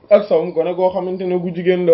ak sawum gone goo xamante ne gu jigéen la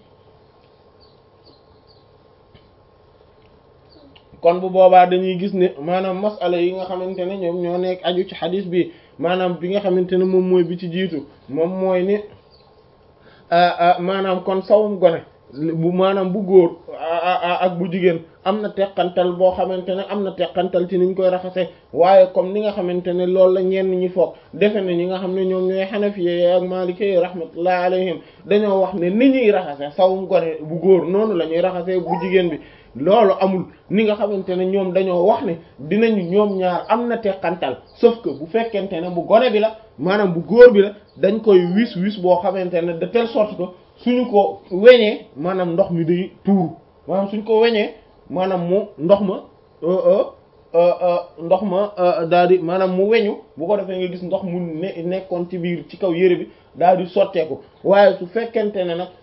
kon bu boobaa dañuy gis ne maanaam masala yi nga xamante ne ñoom ñoo nekk aju ci xadis bi maanaam bi nga xamante ne moom mooy bi ci jiitu moom mooy ni maanaam kon sawum gone bu maanaam bu góor ak bu jigéen am na teqantal boo xamante ne am na teqantal ci niñ koy raxase waaye comme ni nga xamante ne loolu la ñenn ñi foog defe ne ñi nga xam ne ñoom ñooy xanafiye ak maliki rahmatullahi alayhim dañoo wax ne ni ñuy raxase sawum gone bu góor noonu la ñuy raxase bu jigéen bi loolu amul ni nga xamante ne ñoom dañoo wax ne dinañu ñoom ñaar am na teqantal sauf que bu fekkente ne bu gone bi la maanaam bu góor bi la dañ koy wis wis boo xamante ne de telle sorte que suñu ko weñee maanaam ndox mi day tuuru maanaam suñ ko weñee maanaam mu ndox ma ndox ma daal di maanaam mu weñu bu ko defee nga gis ndox mu ne nekkoon ci biir ci kaw yére bi daal di sotteeku waaye su fekkente ne nag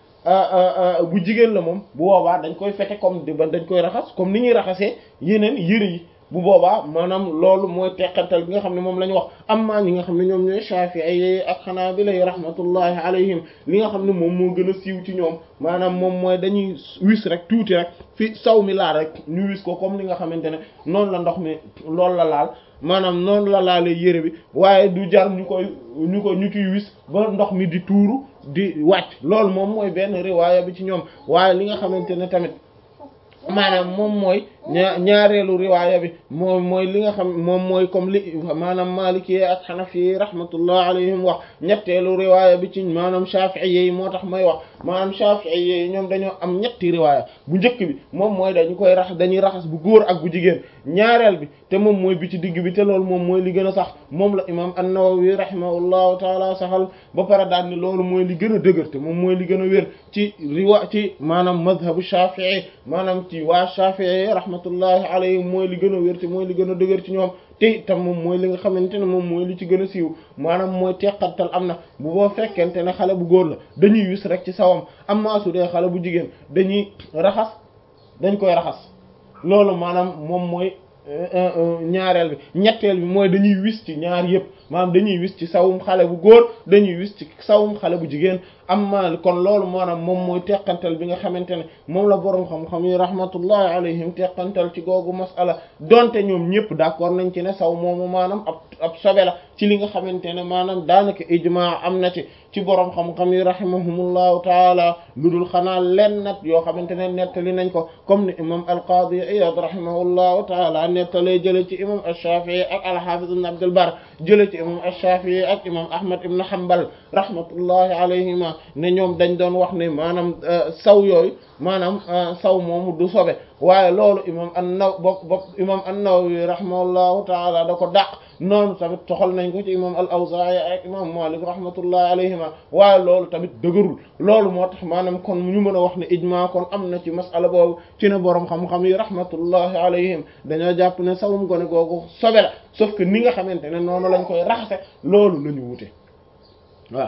bu jigéen la moom bu boobaa dañ koy fete comme di ba dañ koy raxas comme ni ñuy raxasee yeneen yére yi bu boobaa maanaam loolu mooy teqantal bi nga xam ne moom la ñu wax amma ñi nga xam ne ñoom ñooy Shafi'i ak Hanabila rahmatullahi alayhim li nga xam ne moom moo gën a siiw ci ñoom maanaam moom mooy dañuy wis rek tuuti rek fi saw mi laal rek ñu wis ko comme li nga xamante ne noonu la ndox mi loolu la laal maanaam noonu la laalee yére bi waaye du jar ñu koy ñu ko ñu ciy wis ba ndox mi di tuuru di wàcc loolu moom mooy benn riwaaya bi ci ñoom waaye li nga xamante ne tamit maanaam moom mooy ñaa ñaareelu riwaaya bi moom mooy li nga xam moom mooy comme li maanaam maliki ak xanafi rahmatullah alayhim wax ñetteelu riwaaya bi ci maanaam shafi'i yi moo tax may wax maanaam shafi'i yi ñoom dañoo am ñetti riwaaya bu njëkk bi moom mooy dañu koy rax dañuy raxas bu góor ak bu jigéen ñaareel bi te moom mooy bi ci digg bi te loolu moom mooy li gën a sax moom la imam an-Nawawi rahimahullahu taala saxal ba pare daal ni loolu mooy li gën a dëgër te moom mooy li gën a wér ci riwa ci maanaam madhabu shafi'i maanaam ci waa shafi'i rahmatullahi alayhim mooy li gën a wér te mooy li gën a dëgër ci ñoom te itam moom mooy li nga xamante ne moom mooy li ci gën a siiw maanaam mooy teqantal am na bu boo fekkente ne xale bu góor la dañuy wis rek ci sawam am maa su dee xale bu jigéen dañuy raxas dañ koy raxas loolu maanaam moom mooy ñaareel bi ñetteel bi mooy dañuy wis ci ñaar yëpp maanaam dañuy wis ci sawum xale bu góor dañuy wis ci sawum xale bu jigéen amma kon loolu maanaam moom mooy teqantal bi nga xamante ne moom la boroom xam-xam yi rahmatullahi alayhim teqantal ci googu masala donte ñoom ñëpp d'accord nañ ci ne saw moomu maanaam ab ab sobe la ci li nga xamante ne maanaam daanaka ijmaa am na ci ci boroom xam-xam yi rahimahumullahu taala lu dul xanaa len nat yoo xamante ne nettali nañ ko comme ni imam al-Qadi Iyad rahimahullahu taala nettalee jële ci imam ash-Shafi'i ak al-Hafiz ibn Abd al-Barr jële ci imam ash-Shafi'i ak imam Ahmad ibn Hanbal rahmatullahi alayhima ne ñoom dañ doon wax ne maanaam saw yooyu maanaam saw moomu du sobe waaye loolu imam an-Naw bopp bopp imam an-Nawawi rahimahullahu taala da ko dàq noonu tamit toxal nañ ko ci imam al-Awzaa'i ak imam Malik rahmatullahi alayhima waaye loolu tamit dëgërul loolu moo tax maanaam kon ñu mën a wax ne ijmaa kon am na ci masala boobu ci ne boroom xam-xam yi rahmatullahi alayhim dañoo jàpp ne sawum gone googu sobe la sauf que ni nga xamante ne noonu lañ koy raxase loolu la ñu wute waaw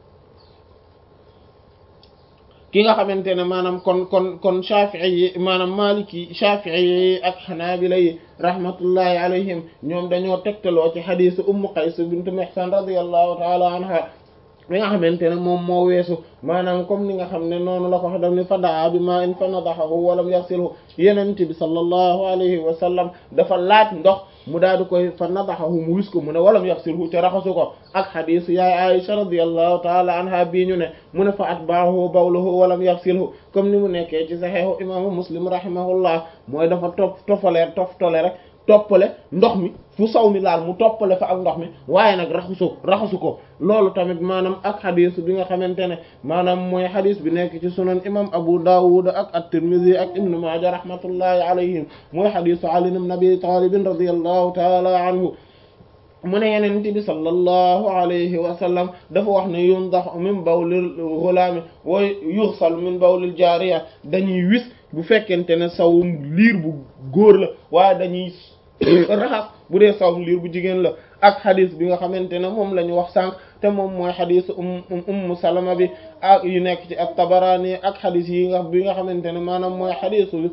ki nga xamante ne maanaam kon kon kon Shafi'i yi maanaam Maliki Shafi'i yi ak Hanabila yi rahmatullahi alayhim ñoom dañoo tegtaloo ci xadiisu Ummu Qays bint Mihsan radiyallahu ta'ala anha li nga xamante ne moom moo weesu maanaam comme ni nga xam ne noonu la ko wax daf ni fa daa bi ma in fa nadahahu walam yaxsilhu yenente bi sallallahu alayhi wa sallam dafa laaj ndox mu daal di koy fa nadahahu mu wis ko mu ne walam yaxsilhu te raxasu ko ak xadiis yaay Aisha radiyallahu taala anha bii ñu ne mu ne fa atbaahu bawluhu walam yaxsilhu comme ni mu nekkee ci saxiixu imaamu muslim rahimahullah mooy dafa topp toppale toftale rek toppale ndox mi fu saw mi laal mu toppale fa ak ndox mi waaye nag raxasu raxasu ko loolu tamit maanaam ak xadis bi nga xamante ne maanaam mooy xadis bi nekk ci sunan imam Abu Dawud ak at-Tirmidhi ak Ibn Maaja rahmatullahi alayhim mooy xadisu Ali ibn Abi Talib radiyallahu ta'ala anhu mu ne yeneen bi sallallahu alayhi wa sallam dafa wax ne yundax min bawlil ghulaami wa yughsal min bawlil jaariya dañuy wis bu fekkente ne sawum liir bu góor la waaye dañuy raxas bu dee sawum liir bu jigéen la ak xadis bi nga xamante ne moom la ñu wax sànq te moom mooy xadisu um ummu salama bi ak yu nekk ci at-Tabarani ak xadis yi nga bi nga xamante ne maanaam mooy xadisu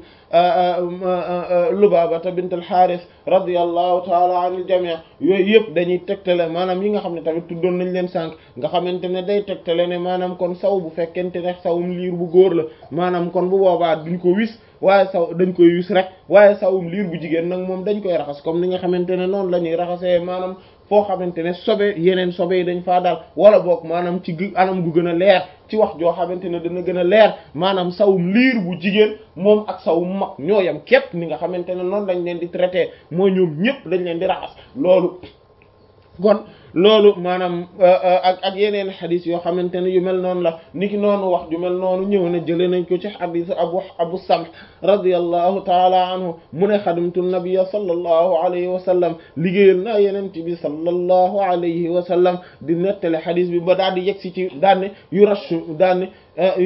Lubabata bint al-Harith radiyallahu taala anil jami' yooyu yëpp dañuy tegtale maanaam yi nga xam ne tamit tuddoon nañ leen sànq nga xamante ne day tegtale ne maanaam kon saw bu fekkente ne sawum liir bu góor la maanaam kon bu boobaa duñ ko wis waaye saw dañ koy wis rek waaye sawum liir bu jigéen nag moom dañ koy raxas comme ni nga xamante ne noonu la ñuy raxasee maanaam foo xamante ne sobe yeneen sobe yi dañ faa daal wala boog maanaam ci anam gu gën a leer ci wax joo xamante ne dana gën a leer maanaam sawum liir bu jigéen moom ak sawum mag ñoo yam képp ni nga xamante ne noonu lañ leen di traité mooy ñoom ñëpp dañ leen di raxas loolu kon loolu maanaam ak ak yeneen xadis yoo xamante ne yu mel noonu la niki noonu wax ju mel noonu ñëw na jëlee nañ ko ci xadis abu abu samh radiyallahu taala anhu mu ne xadimtu nabiyya sallallahu alayhi wa sallam liggéeyal naa yeneen bi sallallahu alayhi wa sallam di nettale xadis bi ba daal di yegg si ci daan ne yu rashu daan ne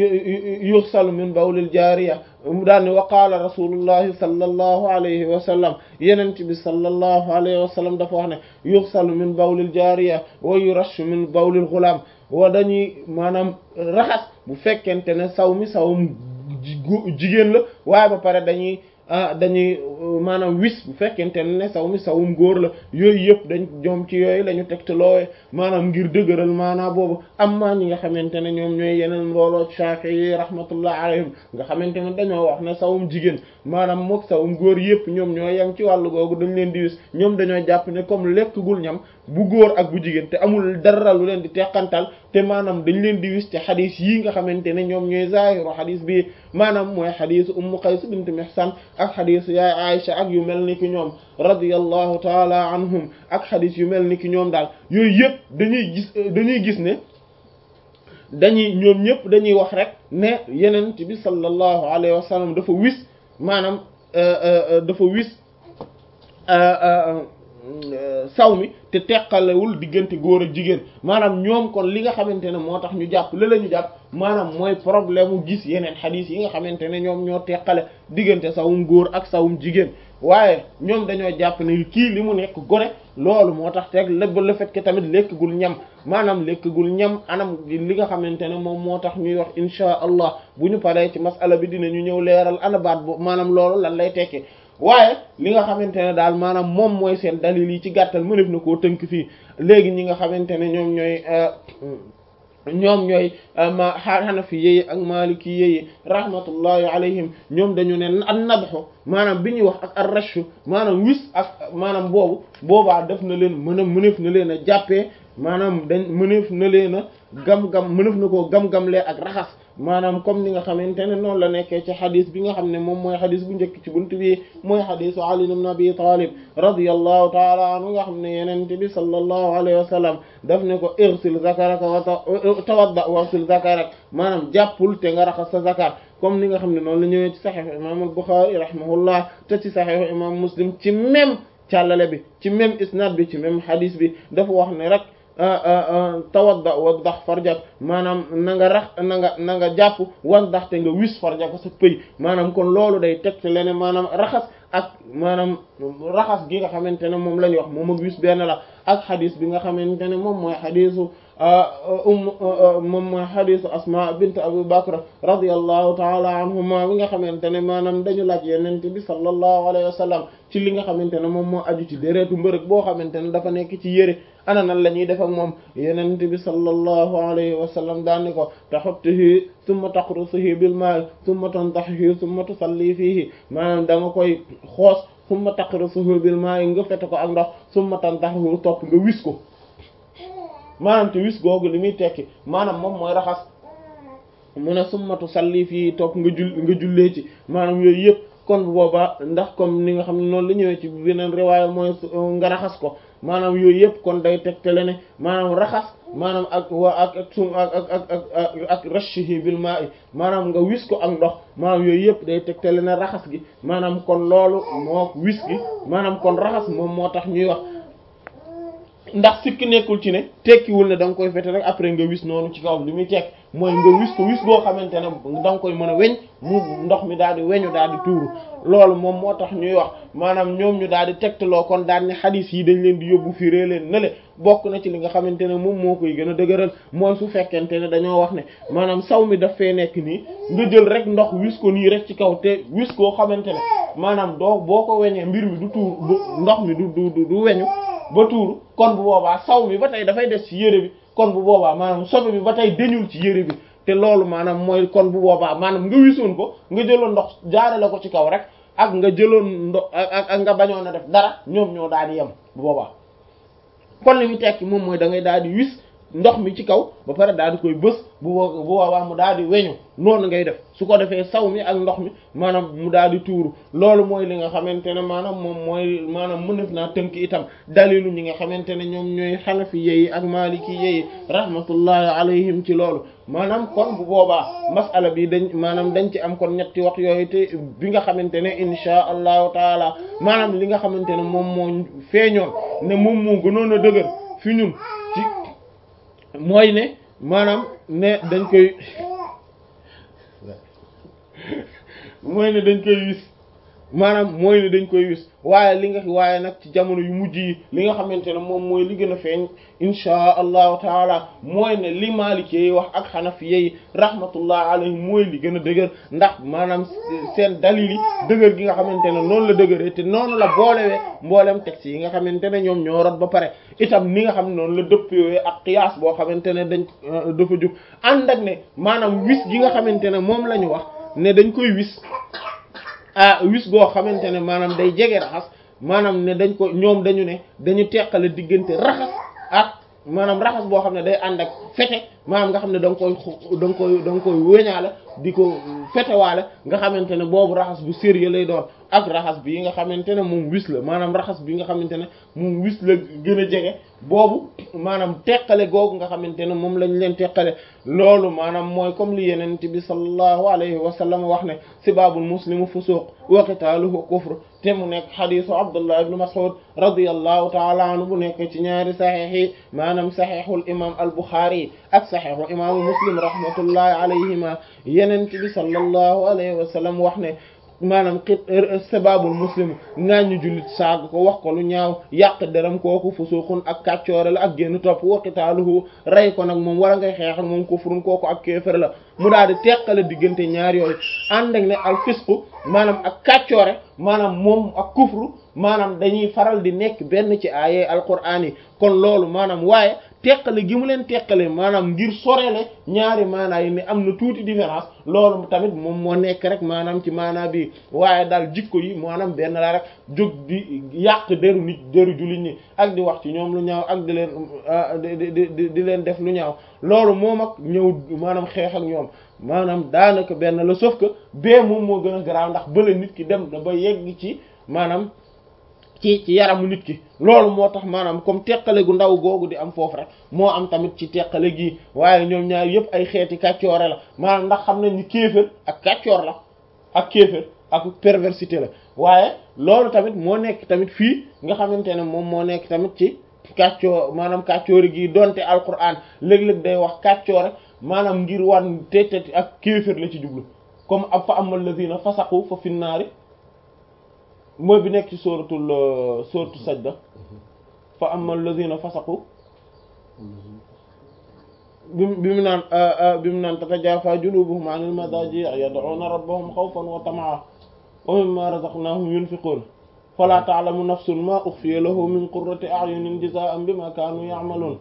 yuxsalu min bawlil jaariya daan ne wa qaala rasulullahi sallallahu alayhi wa sallam yeneen bi sallallahu alayhi wa sallam dafa wax ne yuxsalu min bawlil jaariya wa yurashu min bawlil xulaam wa dañuy maanaam raxas bu fekkente ne saw mi sawum jigéen la waaye ba pare dañuy dañuy maanaam wis bu fekkente ne saw mi sawum góor la yooyu yëpp dañ ñoom ci yooyu la ñu tegtaloowe maanaam ngir dëgëral maanaam boobu am maa ñi nga xamante ne ñoom ñooy yeneen mbooloo Shafi'i rahmatullah alayhim nga xamante ne dañoo wax ne sawum jigéen maanaam mook sawum góor yëpp ñoom ñoo yem ci wàllu googu dañ leen di wis ñoom dañoo jàpp ne comme lekkagul ñam bu góor ak bu jigéen te amul dara lu leen di teqantal te maanaam dañ leen di wis te xadis yii nga xamante ne ñoom ñooy zahiru xadis bi maanaam mooy xadisu ummu qays bint mihsan ak xadisu yaay aisha ak yu mel ni ki ñoom radiyallahu taala anhum ak xadis yu mel ni ki ñoom daal yooyu yëpp dañuy gis dañuy gis ne dañuy ñoom ñëpp dañuy wax rek ne yeneen bi sallallahu alayhi wa sallam dafa wis maanaam dafa wis saw mi te teqalewul diggante góor ak jigéen maanaam ñoom kon li nga xamante ne moo tax ñu jàpp la la ñu jàpp maanaam mooy problème mu gis yeneen xadiis yi nga xamante ne ñoom ñoo teqale diggante sawum góor ak sawum jigéen waaye ñoom dañoo jàpp ne kii li mu nekk gone loolu moo tax teg lépp le fait que tamit lekkagul ñam maanaam lekkagul ñam anam li nga xamante ne moom moo tax ñuy wax insha allah bu ñu paree ci masala bi dinañu ñëw leeral ana baat bo maanaam loolu lan lay tekki waaye li nga xamante ne daal maanaam moom mooy seen dalil yi ci gàttal mënef na koo tënk fii léegi ñi nga xamante ne ñoom ñooy ñoom ñooy ma xanafi yeyi ak maliki yeyi rahmatullahi alayhim ñoom dañu ne an nadxu maanaam bi ñuy wax ak ar rashu maanaam wis ak maanaam boobu boobaa def na leen mën a mënef na leen a jàppee maanaam dañ mënef na leen a gam-gam mënef na koo gam-gamlee ak raxas maanaam comme ni nga xamante ne noonu la nekkee ci xadis bi nga xam ne moom mooy xadis bu njëkk ci buntu bi mooy xadisu Ali ibn Abi Talib radiyallahu taala anhu nga xam ne yenente bi sallallahu alayhi wa sallam daf ne ko irsil zakaraka wa tawadda warsil zakarak maanaam jàppul te nga raxas sa zakar comme ni nga xam ne noonu la ñëwee ci saxiixu imam al-Bukhari rahimahullah te ci saxiixu imam Muslim ci même càllale bi ci même isnad bi ci même xadis bi dafa wax ne rek tawadda waddax farjak maanaam na nga rax na nga na nga jàpp waddax te nga wis farjak sa pëy maanaam kon loolu day teg te lene maanaam raxas ak maanaam raxas gi nga xamante ne moom la ñuy wax moom ak wis benn la ak xadis bi nga xamante ne moom mooy xadisu um moom mooy xadisu asma bint abu bakr radiyallahu taala anhuma bi nga xamante ne maanaam dañu laaj yenente bi sallallahu alayhi wa sallam ci li nga xamante ne moom moo aju ci déreetu mbërëg boo xamante ne dafa nekk ci yére ana nan la ñuy def ak moom yenente bi sallallahu alayhi wa sallam daanni ko taxuttihi summa taqrusihi bil ma'i summa tantahihi summa tusalli fihi maanaam da nga koy xoos summa taqrusihi bil ma'i nga fete ko ak ndox summa tantahihi topp nga wis ko maanaam te wis googu li muy tekki maanaam moom mooy raxas mu ne summa tusalli fii topp nga jul nga jullee ci maanaam yooyu yëpp kon bu boobaa ndax comme ni nga xam ne noonu la ñëwee ci beneen riwaaya mooy nga raxas ko maanaam yooyu yëpp kon day tegtale ne maanaam raxas maanaam ak waa ak ak sum ak ak ak ak ak rashihi bil ma'i maanaam nga wis ko ak ndox maanaam yooyu yëpp day tegtale ne raxas gi maanaam kon loolu moo wis gi maanaam kon raxas moom moo tax ñuy wax ndax sikk nekkul ci ne tekkiwul ne da nga koy fete rek après nga wis noonu ci kaw li muy tekk mooy nga wis ko wis boo xamante ne da nga koy mën a weñ mu ndox mi daal di weñu daal di tuuru loolu moom moo tax ñuy wax maanaam ñoom ñu daal di tegtaloo kon daal ni xadis yi dañ leen di yóbbu fi rée leen nale bokk na ci li nga xamante ne moom moo koy gën a dëgëral mooy su fekkente ne dañoo wax ne maanaam saw mi daf fee nekk nii nga jël rek ndox wis ko nii rek ci kaw te wis koo xamante ne maanaam doo boo ko weñee mbir mi du tuur du ndox mi du du du weñu ba tuuru kon bu boobaa saw mi ba tey dafay des ci yére bi kon bu boobaa maanaam sobe bi ba tey deñul ci yére bi te loolu maanaam mooy kon bu boobaa maanaam nga wisoon ko nga jëloon ndox jaarale ko ci kaw rek ak nga jëloon ndox ak ak nga bañoon a def dara ñoom ñoo daal di yem bu boobaa kon li mu tekki moom mooy da ngay daal di wis ndox mi ci kaw ba pare daal di koy bës bu bu boobaa mu daal di weñu noonu ngay def su ko defee saw mi ak ndox mi maanaam mu daal di tuuru loolu mooy li nga xamante ne maanaam moom mooy maanaam mënef naa tënk itam dalilu ñi nga xamante ne ñoom ñooy xanafi yeyi ak maliki yeyi rahmatullahi alayhim ci loolu maanaam kon bu boobaa masala bi dañ maanaam dañ ci am kon ñetti wax yooyu te bi nga xamante ne insha allahu taala maanaam li nga xamante ne moom moo feeñoon ne moom moo gënoon a dëgër fi ñun ci mooy ne maanaam ne dañ koy mooy ne dañ koy wis maanaam mooy ne dañ koy wis waaye li nga waaye nag ci jamono yu mujj yi li nga xamante ne moom mooy li gën a feeñ inchaa allahu taala mooy ne li Maliki yi wax ak Hanafi yi rahmatullah alayhi mooy li gën a dëgër ndax maanaam seen dalil yi dëgër gi nga xamante ne noonu la dëgëree te noonu la boolewee mboolem texte yi nga xamante ne ñoom ñoo rot ba pare itam ni nga xam ne noonu la dëppwee ak qiyaas boo xamante ne dañ dafa jub ànd ak ne maanaam wis gi nga xamante ne moom la ñu wax ne dañ koy wis ah wis goo xamante ne maanaam day jege raxas maanaam ne dañ ko ñoom dañu ne dañu teqale diggante raxas ak maanaam raxas boo xam ne day ànd ak fete maanaam nga xam ne da nga koy da nga koy da nga koy wéñaale di ko fetewaale nga xamante ne boobu raxas bu sérieux lay doon ak raxas bi nga xamante ne moom wis la maanaam raxas bi nga xamante ne moom wis la gën a jege boobu maanaam teqale googu nga xamante ne moom lañ leen teqale loolu maanaam mooy comme li yenent bi sallallahu alayhi wa sallam wax ne sibaabul muslimu fusuq wa qitaaluhu kufr te mu nekk xadisu abdullah ibn mas'ud radiyallahu taala anhu bu nekk ci ñaari saxiix yi maanaam saxiixul imam al buxaari ak saxiixu imaamu muslim rahmatullahi alayhima yenent bi sallallahu alayhi wa sallam wax ne maanaam xit sababul muslim ngaañu jullit saag ko wax ko lu ñaaw yàq deram kooku fusuqun ak kàccoore la ak génn topp wa qitaaluhu rey ko nag moom wala ngay xeex ak moom kufrun kooku ak kéefër la mu daal di teqale diggante ñaar yooyu ànd ak ne al fisqu maanaam ak kàccoore maanaam moom ak kufru maanaam dañuy faral di nekk benn ci aaye alquraan yi kon loolu maanaam waaye teqale gi mu leen teqale maanaam ngir sorele ñaari maanaa yi ne am na tuuti différence loolu tamit moom moo nekk rek maanaam ci maanaa bi waaye daal jikko yi maanaam benn la rek jóg di yàq deru nit deru jullit ñi ak di wax ci ñoom lu ñaaw ak di leen di di di leen def lu ñaaw loolu moom ak ñëw maanaam xeex ak ñoom maanaam daanaka benn la sauf que bee moom moo gën a garaaw ndax bële nit ki dem na ba yegg ci maanaam ci ci yaramu nit ki loolu moo tax maanaam comme teqale gu ndaw googu di am foofu rek moo am tamit ci teqale gii waaye ñoom ñaar yëpp ay xeeti kàccoore la maanaam ndax xam nañ ni kéefër ak kàccoor la ak kéefër ak perversité la waaye loolu tamit moo nekk tamit fii nga xamante ne moom moo nekk tamit ci kàccoor maanaam kàccoore gii donte alquran léeg-léeg day wax kàccoore maanaam ngir wan te te ak kéefër la ci jublu comme ab fa amal lazina fasaqu fa finnaari mooy bi nekk ci sóoratul sóoratu sajda fa amma alladhina fasaqu bi bi mu naan bi mu naan tatajaafaa junubuhum anil madaaji' yad'uuna rabbahum xawfan wa tama'an wa mimmaa razaqnaahum yunfiquun falaa ta'lamu nafsun maa ukhfiya lahum min qurrati a'yunin jazaa'an bimaa kaanuu ya'maluun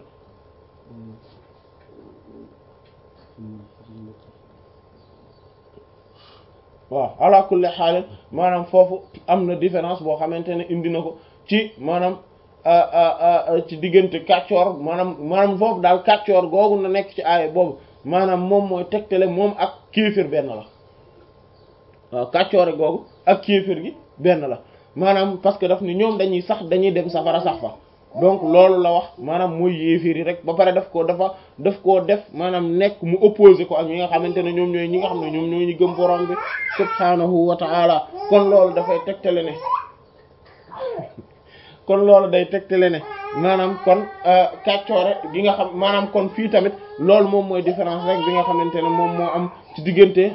waaw ala kulli xaal maanaam foofu am na différence boo xamante ne indi na ko ci maanaam ci diggante kàccoor maanaam maanaam foofu daal kàccoor googu na nekk ci aaya boobu maanaam moom mooy tegtale moom ak kéefir benn la waaw kàccoore googu ak kéefir gi benn la maanaam parce que daf ni ñoom dañuy sax dañuy dem safara sax fa donc loolu la wax maanaam mooy yéefir yi rek ba pare daf ko dafa daf koo def maanaam nekk mu opposé ko ak ñi nga xamante ne ñoom ñooy ñi nga xam ne ñoom ñooy ñu gëm borom bi subhaanahu wa ta'ala kon loolu dafay tegtale ne kon loolu day tegtale ne maanaam kon kàccoore gi nga xam maanaam kon fii tamit loolu moom mooy différence rek bi nga xamante ne moom moo am ci diggante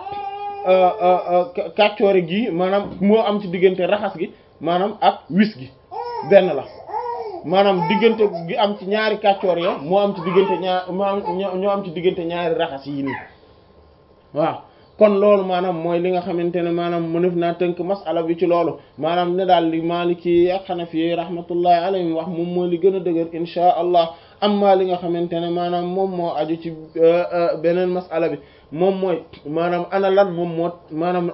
kàccoore gi maanaam moo am ci diggante raxas gi maanaam ak wis gi benn la maanaam diggante gi am ci ñaari kàccoor ya moo am ci diggante ñaar moo am ñoo am ci diggante ñaari raxas yi nii waaw kon loolu maanaam mooy li nga xamante ne maanaam mënef naa tënk masala bi ci loolu maanaam ne daal li Maliki ak Hanafi rahmatullahi alayhim wax moom mooy li gën a dëgër insha allah amma li nga xamante ne maanaam moom moo aju ci beneen masala bi moom mooy maanaam ana lan moom moo maanaam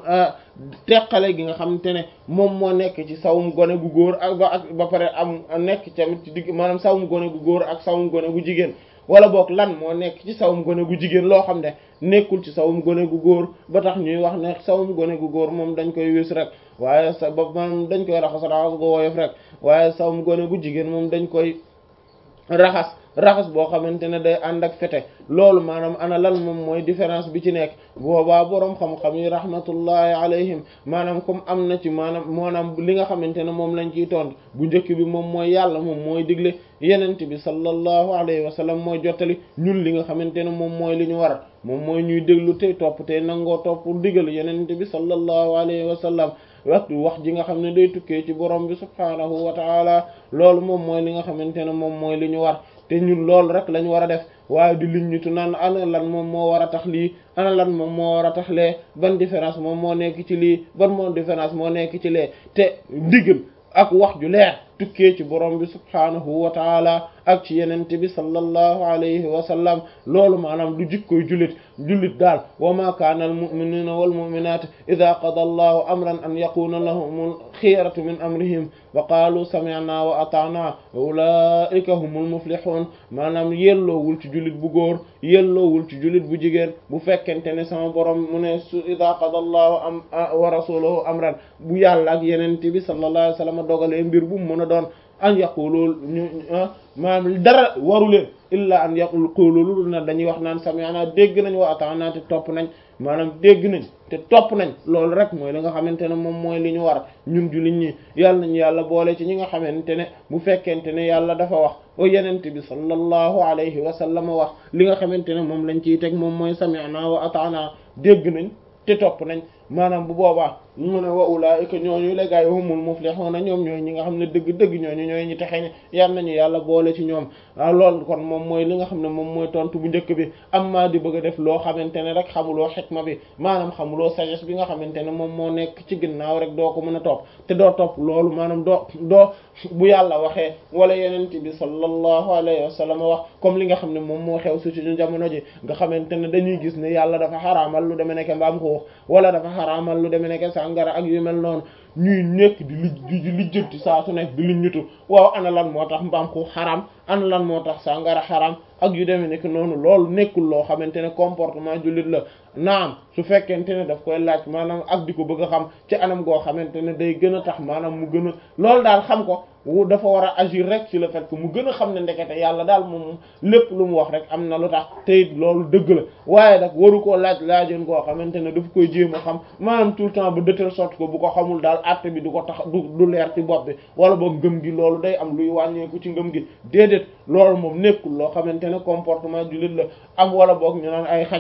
teqale gi nga xamante ne moom moo nekk ci sawum gone gu góor ak ba ak ba pare am nekk tamit ci digg maanaam sawum gone gu góor ak sawum gone gu jigéen wala boog lan moo nekk ci sawum gone gu jigéen loo xam ne nekkul ci sawum gone gu góor ba tax ñuy wax ne sawum gone gu góor moom dañ koy wis rek waaye sa ba moom dañ koy raxas raxas go woyof rek waaye sawum gone gu jigéen moom dañ koy raxas raxas boo xamante ne day ànd ak fete loolu maanaam ana lan moom mooy différence bi ci nekk boobaa boroom xam-xam yi rahmatullahi alayhim maanaam comme am na ci maanaam maanaam li nga xamante ne moom lañ ciy tont bu njëkk bi moom mooy yàlla moom mooy digle yenent bi sallallahu alayhi wa sallam mooy jottali ñun li nga xamante ne moom mooy li ñu war moom mooy ñuy déglu tey topp tey nangoo topp digal yenent bi sallallahu alayhi wa sallam waxtu wax ji nga xam ne day tukkee ci borom bi subhaanahu wa taala loolu moom mooy li nga xamante ne moom mooy li ñu war te ñun loolu rek lañ war a def waaye di liñ ñitu naan ana lan moom moo war a tax lii ana lan moom moo war a tax lee ban différence moom moo nekk ci lii ban moo différence moo nekk ci lee te ndigal ak wax ju leer tukkee ci borom bi subhaanahu wa taala ak ci yenente bi sallallahu alayhi wa sallam loolu maanaam du jikkoy jullit jullit daal wa ma kaana al mu'minuna wal mu'minat idha qada allahu amran an yakuna lahumul khiyaratu min amrihim wa qaalu sami'na wa ata'na wa ulaika humul muflihun maanaam yelloowul ci jullit bu góor yelloowul ci jullit bu jigéen bu fekkente ne sama borom mu ne su idha qada allahu am wa rasuluhu amran bu yàlla ak yenente bi sallallahu alayhi wa sallam dogalee mbir bu mu mën a doon an yaqulu ñu maanaam dara waru leen illa an yaqulu lu na dañuy wax naan sami'na dégg nañ wa ata'na te topp nañ maanaam dégg nañ te topp nañ loolu rek mooy li nga xamante ne moom mooy li ñu war ñun jullit ñi yàlla nañu yàlla boole ci ñi nga xamante ne bu fekkente ne yàlla dafa wax o yenente bi sallallahu alayhi wa sallam wax li nga xamante ne moom lañ ciy teg moom mooy sami'na wa ata'na dégg nañ te topp nañ maanaam bu boobaa mu ne wa ulaa'ika ñooñu la gaay humul muflihuna ñoom ñooy ñi nga xam ne dëgg-dëgg ñooñu ñooy ñi texe ñi yal nañu yàlla boole ci ñoom waaw loolu kon moom mooy li nga xam ne moom mooy tontu bu njëkk bi am maa di bëgg a def loo xamante ne rek xamuloo xikma bi maanaam xamuloo sagesse bi nga xamante ne moom moo nekk ci ginnaaw rek doo ko mën a topp te doo topp loolu maanaam doo doo bu yàlla waxee wala yenent bi sallallahu alayhi wa sallam wax comme li nga xam ne moom moo xew su suñu jamono ji nga xamante ne dañuy gis ne yàlla dafa xaraamal lu deme nekk mbaam xuux wala dafa xaraamal lu deme nekk sàngara ak yu mel noonu ñuy nekk di li di lijjanti saa su nekk di li ñutu waaw ana lan moo tax mbaam xuux xaraam ana lan moo tax sàngara xaraam ak yu demee nekk noonu loolu nekkul loo xamante ne comportement jullit la naam su fekkente ne daf koy laaj maanaam ak di ko bëgg a xam ci anam goo xamante ne day gën a tax maanaam mu gën a loolu daal xam ko dafa war a agir rek ci le fait que mu gën a xam ne ndekete yàlla daal moom lépp lu mu wax rek am na lu tax te it loolu dëgg la waaye nag waru koo laaj laajoon koo xamante ne daf koy jéem a xam maanaam tout le temps ba de telle sorte que bu ko xamul daal àtte bi du ko tax du du leer ci bopp bi wala boog ngëm gi loolu day am luy wàññeeku ci ngëm gi déedéet loolu moom nekkul loo xamante ne comportement jullit la am wala boog ñu naan ay xaj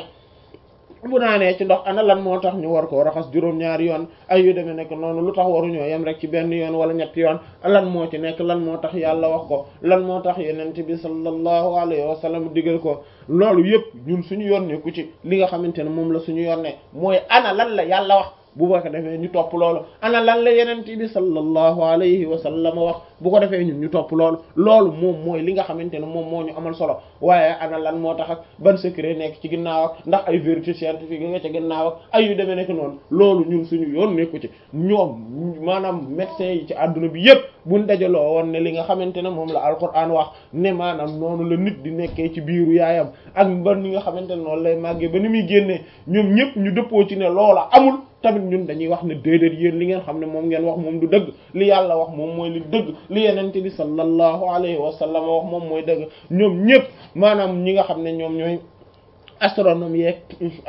bu naanee ci ndox ana lan moo tax ñu war koo raxas juróom-ñaari yoon ay yu demee nekk noonu lu tax waruñoo yem rek ci benn yoon wala ñetti yoon lan moo ci nekk lan moo tax yàlla wax ko lan moo tax yenent bi sallallahu alayhi wa sallam digal ko loolu yëpp ñun suñu yoon nekku ci li nga xamante ne moom la suñu yoon ne mooy ana lan la yàlla wax bu ko defee ñu topp loolu ana lan la yenent bi sallallahu alayhi wa sallam wax bu ko defee ñun ñu topp loolu loolu moom mooy li nga xamante ne moom moo ñu amal solo waaye ana lan moo tax ak ban secret nekk ci ginnaaw ak ndax ay vérité scientifique nga ca ginnaaw ak ay yu demee nekk noonu loolu ñun suñu yoon nekku ci ñoom maanaam médecins yi ci àdduna bi yépp buñ dajaloo woon ne li nga xamante ne moom la alquran wax ne maanaam noonu la nit di nekkee ci biiru yaayam ak ba ni nga xamante ne noonu lay màggee ba ni muy génnee ñoom ñëpp ñu dëppoo ci ne loola amul tamit ñun dañuy wax ne déedéet yéen li ngeen xam ne moom ngeen wax moom du dëgg li yàlla wax moom mooy li dëgg li yenente bi sallallahu alayhi wa sallam wax moom mooy dëgg ñoom ñëpp maanaam ñi nga xam ne ñoom ñooy astronome yeeg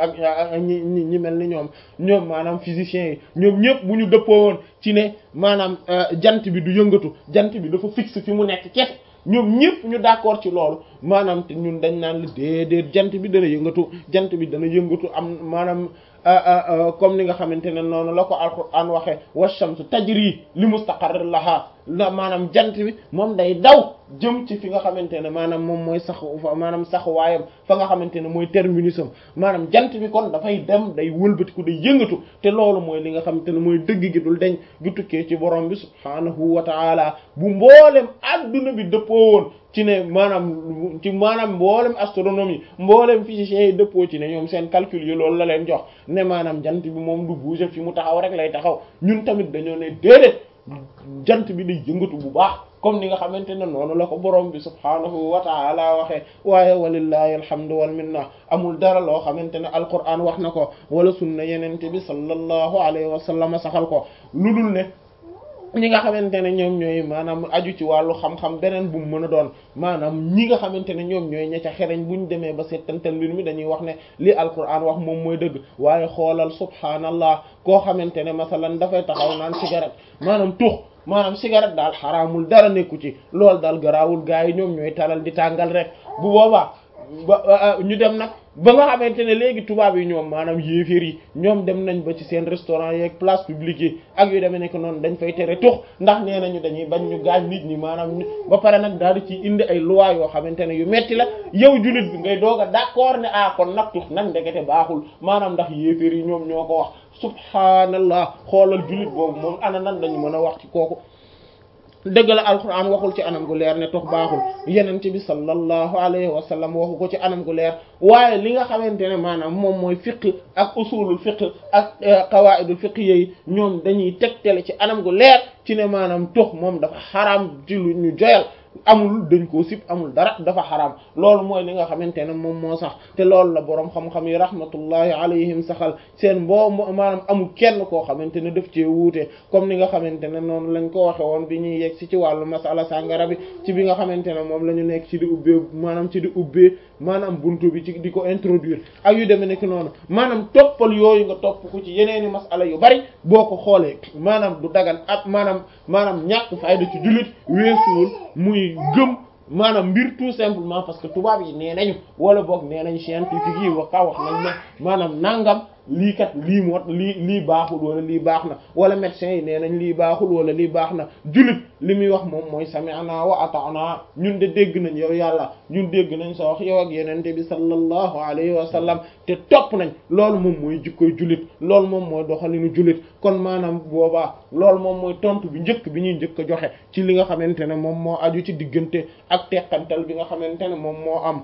ak ñi ñi mel ni ñoom ñoom maanaam physiciens yi ñoom ñëpp bu ñu dëppoo woon ci ne maanaam jant bi du yëngatu jant bi dafa fixe fi mu nekk kese ñoom ñëpp ñu d'accord ci loolu maanaam te ñun dañ naan la déedéet jant bi dana yëngatu jant bi dana yëngatu am maanaam comme ni nga xamante ne noonu la ko alquran waxee washamsu tajri li mustaqarr laha la maanaam jant bi moom day daw jëm ci fi nga xamante ne maanaam moom mooy sax maanaam sax waayam fa nga xamante ne mooy terminus am maanaam jant bi kon dafay dem day wëlbatiku day yëngatu te loolu mooy li nga xamante ne mooy dëgg gi dul deñ gi tukkee ci borom bi subhaanahu wa taala bu mboolem adduna bi dëppoo woon ci ne maanaam ci maanaam mboolem astronomie mboolem physiciens yi dëppoo ci ne ñoom seen calcul yi loolu la leen jox ne maanaam jant bi moom du bouger fi mu taxaw rek lay taxaw ñun tamit dañoo ne déedéet jant bi day yëngatu bu baax comme ni nga xamante ne noonu la ko borom bi subhaanahu wa taala waxee waaye walillahi alhamdu wal minna amul dara loo xamante ne alquran wax na ko wala sunna yenente bi sallallahu alayhi wa sallam saxal ko lu dul ne ñi nga xamante ne ñoom ñooy maanaam aju ci wàllu xam-xam beneen bu mu mën a doon maanaam ñi nga xamante ne ñoom ñooy ña ca xereñ bu ñu demee ba seetantal mbir mi dañuy wax ne li alquran wax moom mooy dëgg waaye xoolal subhaanallah koo xamante ne masalan dafay taxaw naan cigarette maanaam tux maanaam cigarette daal xaraamul dara nekku ci loolu daal garaawul gars yi ñoom ñooy talal di tàngal rek bu boobaa ba ñu dem nag ba nga xamante ne léegi tubaab yi ñoom maanaam yéeféer yi ñoom dem nañ ba ci seen restaurant yeeg place publique yi ak yu demee nekk noonu dañ fay tere tux ndax nee nañu dañuy bañ ñu gaañ nit ñi maanaam ba pare nag daal di ci indi ay loi yoo xamante ne yu metti la yow jullit bi ngay doog a d'accord ne ah kon nag tux nag ndekete baaxul maanaam ndax yéeféer yi ñoom ñoo ko wax subhaanallah xoolal jullit boobu moom ana nan dañu mën a wax ci kooku dëgg la alquran waxul ci anam gu leer ne tox baaxul yenent bi sallallahu alayhi wa sallam waxu ko ci anam gu leer waaye li nga xamante ne maanaam moom mooy fiqh ak usulul fiqh ak qawaidul fiqh yi ñoom dañuy tegtale ci anam gu leer ci ne maanaam tox moom dafa xaraam ci lu ñu joyal amul dañ koo sib amul dara dafa xaraam loolu mooy li nga xamante ne moom moo sax te loolu la boroom xam-xam yi rahmatullahi alayhim saxal seen mboo maanaam amul kenn koo xamante ne daf cee wuute comme ni nga xamante ne noonu lañ ko waxe woon bi ñuy yegg si ci wàllu masala sàngara bi ci bi nga xamante ne moom la ñu nekk ci di ubbee maanaam ci di ubbee maanaam buntu bi ci di ko introduire ak yu demee nekk noonu maanaam toppal yooyu nga topp ko ci yeneeni masala yu bari boo ko xoolee maanaam du dagan ak maanaam maanaam ñàkk fayda ci jullit weesuwul muy gëm maanaam mbir tout simplement parce que tubaab yi nee nañu wala boog nee nañ scientifique yi wax ka wax nañ ne maanaam nangam lii kat lii mot lii lii baaxul wala lii baax na wala médecins yi nee nañ lii baaxul wala lii baax na jullit li muy wax moom mooy sami'na wa ata'na ñun de dégg nañ yow yàlla ñun dégg nañ sa wax yow ak yenente bi sallallahu alayhi wa sallam te topp nañ loolu moom mooy jikkoy jullit loolu moom mooy doxalinu jullit kon maanaam boobaa loolu moom mooy tontu bi njëkk bi ñuy njëkk a joxe ci li nga xamante ne moom moo aju ci diggante ak teqantal bi nga xamante ne moom moo am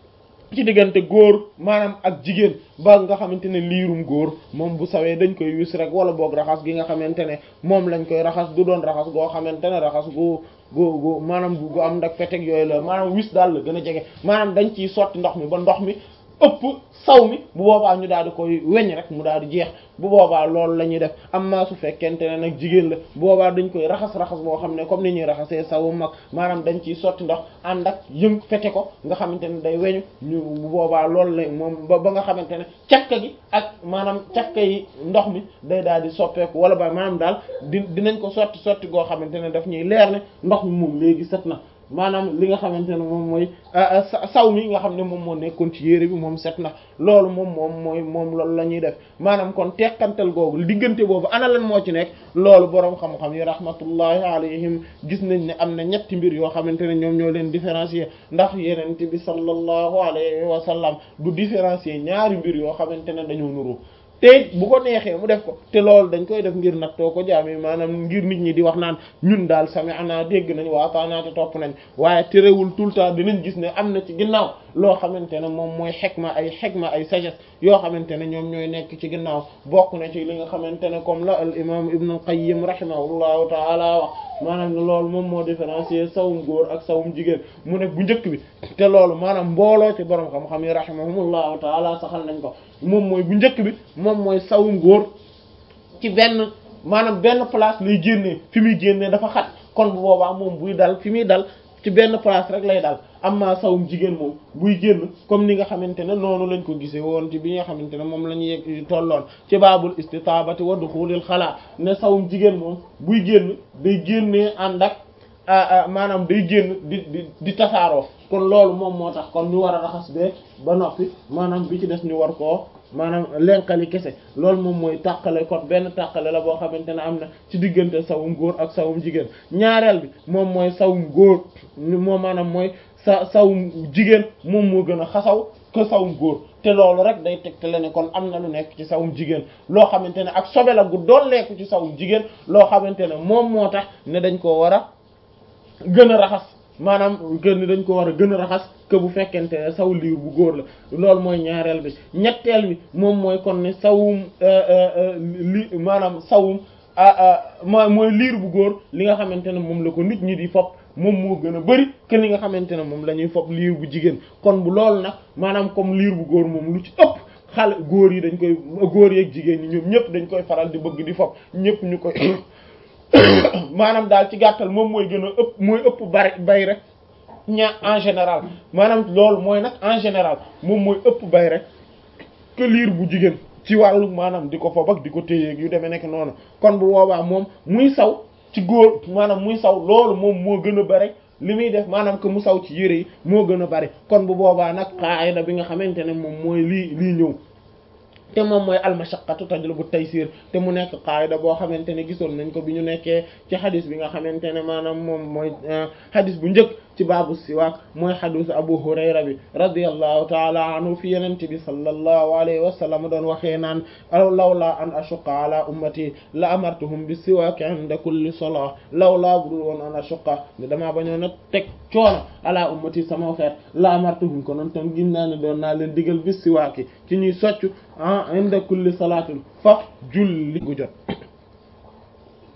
ci diggante góor maanaam ak jigéen ba nga xamante ne liirum góor moom bu sawee dañ koy wis rek wala boog raxas gi nga xamante ne moom lañ koy raxas du doon raxas goo xamante ne raxas gu gu gu maanaam gu am ndak feteg yooyu la maanaam wis daal la gën a jege maanaam dañ ciy sotti ndox mi ba ndox mi ëpp saw mi bu boobaa ñu daal di koy weñ rek mu daal di jeex bu boobaa loolu la ñuy def amma su fekkente ne nag jigéen la bu boobaa dañ koy raxas raxas boo xam ne comme ni ñuy raxasee sawu mag maanaam dañ ciy sotti ndox ànd ak yëng fete ko nga xamante ne day weñu ñu bu boobaa loolu la moom ba ba nga xamante ne cakka gi ak maanaam cakka yi ndox mi day daal di soppeeku wala ba maanaam daal di dinañ ko sotti sotti goo xamante ne daf ñuy leer ne ndox mi moom léegi set na maanaam li nga xamante ne moom mooy saw mi nga xam ne moom moo nekkoon ci yére bi moom set na loolu moom moom mooy moom loolu la ñuy def maanaam kon teqantal googu diggante boobu ana lan moo ci nekk loolu boroom xam-xam yi rahmatullahi alayhim gis nañ ne am na ñetti mbir yoo xamante ne ñoom ñoo leen différencier ndax yenent bi sallallahu alayhi wa sallam du différencier ñaari mbir yoo xamante ne dañoo nuru te bu ko neexee mu def ko te loolu dañ koy def ngir nattoo ko jaami maanaam ngir nit ñi di wax naan ñun daal sami'na dégg nañ wa ata'na te topp nañ waaye terewul tout le temps dinañ gis ne am na ci ginnaaw loo xamante ne moom mooy xekma ay xekma ay sagesse yoo xamante ne ñoom ñooy nekk ci ginnaaw bokk na ci li nga xamante ne comme la al imam ibn al-qayyim rahimahullahu ta'ala wax maanaam ne loolu moom moo différencier sawum góor ak sawum jigéen mu ne bu njëkk bi te loolu maanaam mbooloo ci borom xam-xam yi rahimahumullahu ta'ala saxal nañ ko moom mooy bu njëkk bi moom mooy sawum góor ci benn maanaam benn place lay génnee fi muy génnee dafa xat kon bu boobaa moom buy dal fi muy dal ci benn place rek lay dal amma sawum jigéen moom buy génn comme ni nga xamante ne noonu lañ ko gisee woon ci bi nga xamante ne moom la ñu yegg tolloon ci baabul istitaabati wa duxulil xalaa ne sawum jigéen moom buy génn day génnee ànd ak maanaam day génn di di di tasaaroo kon loolu moom moo tax kon ñu war a raxas bee ba noppi maanaam bi ci des ñu war koo maanaam lenkali kese loolu moom mooy tàqale kon benn tàqale la boo xamante ne am na ci diggante sawum góor ak sawum jigéen ñaareel bi moom mooy sawum góor moom maanaam mooy sa sawum jigéen moom moo gën a xasaw que sawum góor te loolu rek day tegtale ne kon am na lu nekk ci sawum jigéen loo xamante ne ak sobe la gu dolleeku ci sawum jigéen loo xamante ne moom moo tax ne dañ koo war a gën a raxas maanaam gën dañ ko war a gën a raxas que bu fekkente ne saw liir bu góor la loolu mooy ñaareel bi ñetteel bi moom mooy kon ne sawum li maanaam sawum ma mooy liir bu góor li nga xamante ne moom la ko nit ñi di fopp moom moo gën a bari que li nga xamante ne moom la ñuy fopp liir bu jigéen kon bu loolu nag maanaam comme liir bu góor moom lu ci ëpp xale góor yi dañ koy góor yeeg jigéen ñi ñoom ñëpp dañ koy faral di bëgg di fopp ñëpp ñu koy maanaam daal ci gàttal moom mooy gën a ëpp mooy ëpp bari bay rek ña en général maanaam loolu mooy nag en général moom mooy ëpp bay rek que liir bu jigéen ci wàllu maanaam di ko fob ak di ko téyeeg yu demee nekk noonu kon bu boobaa moom muy saw ci góor maanaam muy saw loolu moom moo gën a bari li muy def maanaam que mu saw ci yére yi moo gën a bari kon bu boobaa nag qaayida bi nga xamante ne moom mooy lii lii ñëw te moom mooy almashaqqatu tajlibu taysir te mu nekk qaayida boo xamante ne gisoon nañ ko bi ñu nekkee ci xadis bi nga xamante ne maanaam moom mooy xadis bu njëkk ci baabu siwaak mooy xadisu abu hurayra bi radiyallahu taala anhu fi yenente bi sallallahu alayhi wa sallam doon waxee naan lawla an ashuqqa ala ummati la amartuhum bi siwaak inda kulli salah lawla budul woon an ashuqqa ne damaa bañoon a teg coono ala ummati sama xeet la amartuhum ko noon tam gin naa ne doon naa leen digal bi siwaaki ci ñuy soccu ah inda kulli salaatin fa julli gu jot